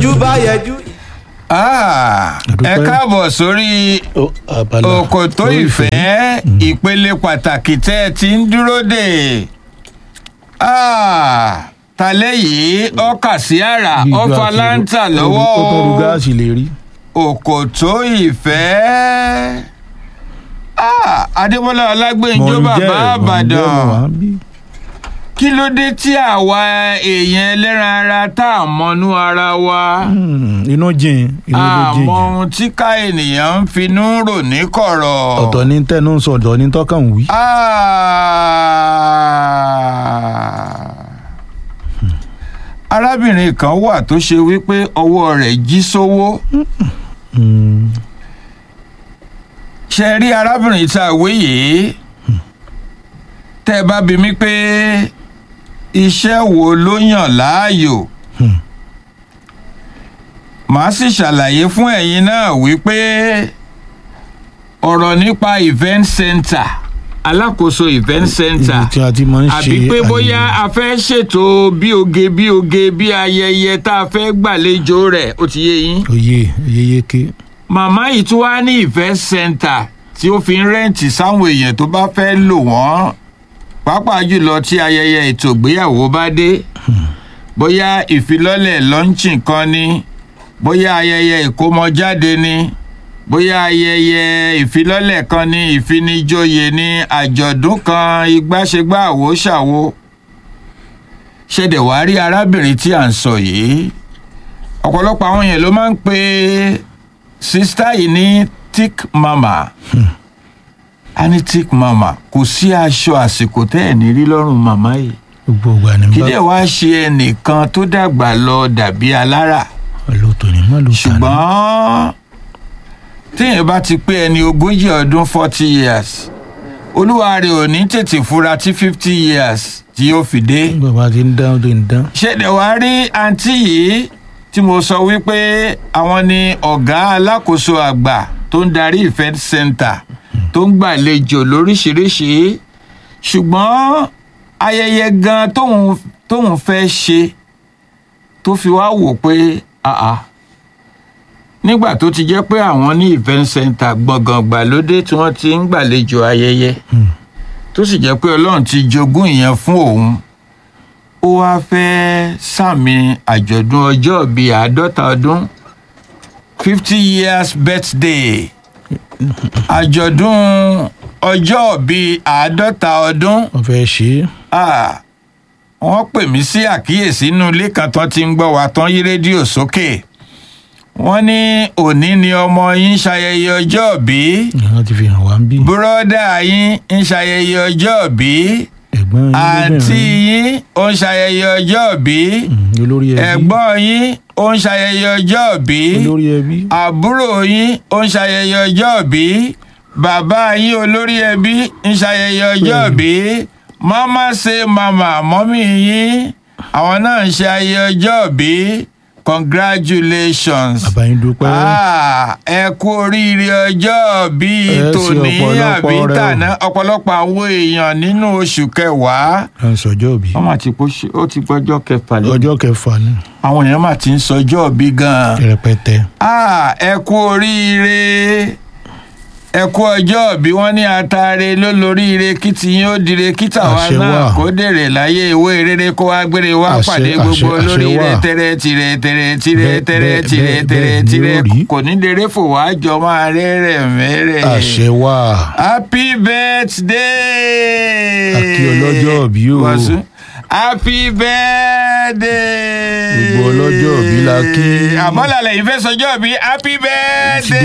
bójú bá yẹjú. Ah, ẹ Àdúpẹ́. káàbọ̀ sórí Ó, abala òkòtó ìfẹ́ ìpele pàtàkì tẹ́ ẹ ti ń dúró dè. Ah, talẹ́ yìí ọkà sí àrà Bí ìgbà ọfà tí láǹtà ó- lọ́wọ́ ó tọrọ gáàsì lè rí. òkòtó ìfẹ́. Ah, adébọ́lá ọlágbèǹjọ́ bàbá àbàdàn kí ló dé tí àwa èèyàn ẹlẹ́ran ara tá a mọnú ara wa inú jìn inú ló jìn àmọ́ ohun tí ká ènìyàn ń finú rò ní kọ̀rọ̀. ọ̀tọ̀ ní tẹnu ń sọ ọ̀tọ̀ ní tọ́kàn ń wí. Ah. arábìnrin kan wà tó ṣe wípé ọwọ́ rẹ̀ jí sówó Mm, ṣe rí arábìnrin tá a wé yìí tẹ́ ẹ bá bi mí pé iṣẹ́ wo ló yàn láàyò Hmm. màá sì ṣàlàyé fún ẹ̀yin náà wípé ọ̀rọ̀ nípa event center alákòóso event center ibi tí a ti máa ń ṣe àbí pé àyè- bóyá a fẹ́ ṣètò bí oge bí oge bí ayẹyẹ tá a fẹ́ gbàlejò rẹ̀ ó ti yé yín oyè oyè yéké màmá yìí tún wá ní event center tí ó fi ń rẹ́ǹtì sáwọn èèyàn tó bá fẹ́ lò wọ́n pàápàá jùlọ tí ayẹyẹ ètò ìgbéyàwó bá dé bóyá ìfilọ́lẹ̀ lọ́ńchìn kan ni bóyá ayẹyẹ ìkómọjáde ni bóyá ayẹyẹ ìfilọ́lẹ̀ kan ni ìfinijóye ni àjọ̀dún kan ìgbàṣegbà àwòṣàwò ṣẹ̀dẹ̀ wá rí arábìnrin tí à ń sọ yìí ọ̀pọ̀lọpọ̀ àwọn èèyàn ló máa ń pe sista yìí ní thick mama a ní thick mama kò sí aṣọ àsìkò tẹ́ ẹ̀ ní rí lọ́rùn màmá yìí gbogbo ìgbà ní kí bá dẹ̀ wá ṣe ẹnìkan tó dàgbà lọ dàbí alára lóòótọ́ ní má ló tà ní. ṣùgbọ́n téèyàn bá ti pé ẹni ogójì ọdún forty years olúwa rẹ̀ ò ní tètè fura tí fifty years tí yóò fi dé nígbà bá ti ń dán ó ti ń dán. ṣẹ̀dẹ̀ wá rí àǹtí yìí tí mo sọ wípé àwọn ni ọ̀gá alákòóso àgbà tó ń darí event center tó ń gbàlejò lóríṣiríṣi ṣùgbọ́n ayẹyẹ gan tóun tóun fẹ́ ṣe tó fi wá wò pé àà nígbà tó ti jẹ́ pé àwọn ní event center gbọ̀ngàn gbàlódé tí wọ́n ti ń gbàlejò ayẹyẹ Hmm. tó sì jẹ́ pé ọlọ́run ti jogún ìyẹn fún òun ó wáá fẹ́ sàmì àjọ̀dún ọjọ́ bíi àádọ́ta ọdún fifty years birthday àjọ̀dún ọjọ́ bíi àádọ́ta ọdún wọ́n fẹ́ ṣe é. Ah, wọ́n pè mí sí àkíyèsí inú ilé kan tán ti ń gbọ́ wa tán yí rédíò sókè wọ́n ní òní ni ọmọ yín ṣayẹyẹ ọjọ́ bíi wọ́n ti fi hàn wá ń bí. bùrọ́dà yín ń ṣayẹyẹ ọjọ́ bíi ẹ̀gbọ́n yín àǹtí lóbìnrin. yín ó ń ṣayẹyẹ ọjọ́ bí Mm, olórí ẹbí. ẹ̀gbọ́n yín ó ń ṣayẹyẹ ọjọ́ bí olórí ẹbí. àbúrò yín ó ń ṣayẹyẹ ọjọ́ bí bàbá yín olórí ẹbí ń ṣayẹyẹ ọjọ́ bí mama ṣe mama mọ́mí yín àwọn náà ń ṣe ayẹyẹ ọjọ́ bí congratulations bàbá yín dúpẹ́. Ah, ẹ kú oríire ọjọ́ bíi Ẹ ṣe tòní ọ̀pọ̀lọpọ̀ àbí rẹ̀ o. tàná ọ̀pọ̀lọpọ̀ àwọn èèyàn nínú oṣù kẹwàá à ń sọjọ́ òbí. wọ́n máa ti pọ́ ṣe ó ti gbọ́jọ́ kẹfà lẹ́nu ọjọ́ kẹfà ni àwọn èèyàn máa ti ń sọjọ́ bí gan-an rẹpẹtẹ. Ah, ẹ kú oríire ẹ kú ọjọ́ bí wọ́n ní atare ló lóríire kí tiyín ó dire kí tàwa Àṣẹ náà wà. kó dèrè láyé ìwé rere kó wá gbére wá Àṣẹ, pàdé àṣẹ, gbogbo àṣẹ lóríire wà. tẹrẹ tìrẹ tẹrẹ tìrẹ Bẹ́ẹ̀, tẹrẹ bẹ́ẹ̀, tìrẹ bẹ́ẹ̀, tẹrẹ bẹ́ẹ̀ ni tìrẹ ó rí. kò ní dèrè fò wá jọ máa rẹ́rẹ̀ mẹ́rẹ̀. àṣẹ wà. happy birthday. Àkí ọlọ́jọ́ òbí o. Wàsó. happy birthday. Gbogbo ọlọ́jọ́ òbí la kí. àmọ́ làlẹ́ ìfẹ́ sọjọ́ bí happy birthday.